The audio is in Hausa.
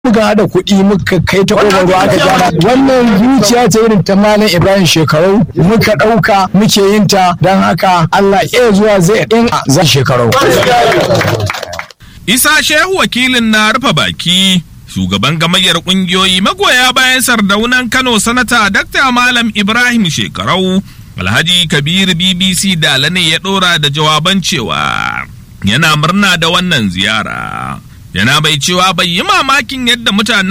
muka haɗa kuɗi muka kai ta ƙofar ruwa aka gyara wannan zuciya ce irin ta malam ibrahim shekaru muka ɗauka muke yin ta don haka allah iya zuwa zai in za shekaru isa shehu wakilin na rufe baki shugaban gamayyar kungiyoyi magoya bayan sardaunan kano sanata dakta malam ibrahim shekarau alhaji kabir bbc dala ne ya ɗora da jawaban cewa yana murna da wannan ziyara yana bai cewa bai yi mamakin yadda mutanen